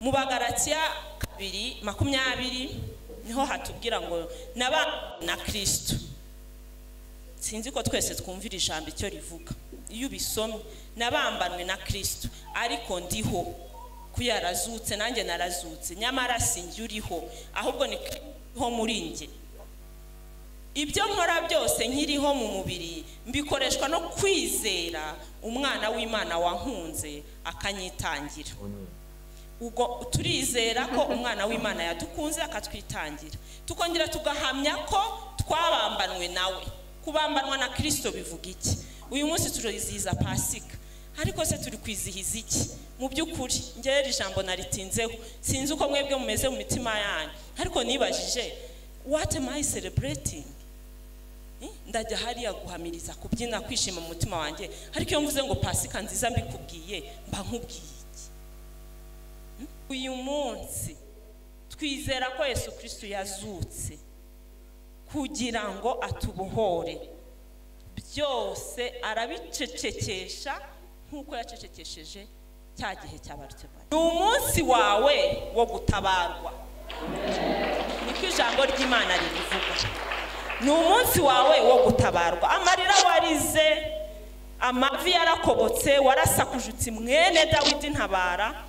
mu bagaratiya kabiri makumyabiri niho hatubwira ngo naba na kirisito sinzi ko twese twumvira ijambo icyo rivuga iyo ubisomye nabambanwe na kirisito ariko ndiho ko yarazutse nanjye narazutse nyamara sinjye uriho ahubwo ni ho muri njye ibyo nkora byose nkiriho mu mubiri mbikoreshwa no kwizera umwana w'imana wankunze akanyitangira ubwo turizera ko umwana w'imana yadukunze akatwitangira tukongera tugahamya ko twabambanwe nawe kubambanwa na kirisito bivuga iki uyu munsi turizihiza pasika ariko se turi kwizihiza iki mu by'ukuri ngera ijambo naritinzeho sinzi uko mwebwe mumeze mu mitima yanyu ariko nibajije wate mayi sereburetingi ndajya hariya guhamiriza kubyina kwishima mu mutima wanjye ariko iyo mvuze ngo pasika nziza mbikubwiye mba nkubwiye iki uyu munsi twizera ko yesu kirisitu yazutse kugira ngo atubohore byose arabicecekesha nk'uko yacecekesheje cya gihe cy'abarutebari ni umunsi wawe wo gutabarwa niko ijambo ry'imana ribivuga ni umunsi wawe wo gutabarwa amarira warize amavi yarakobotse warasakujutse mwene dawidi ntabara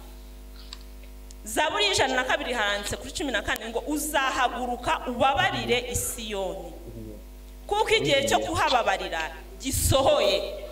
zaburi y'ijana na kabiri haranditse kuri cumi na kane ngo uzahaguruka ubabarire isiyoni kuko igihe cyo kuhababarira gisohoye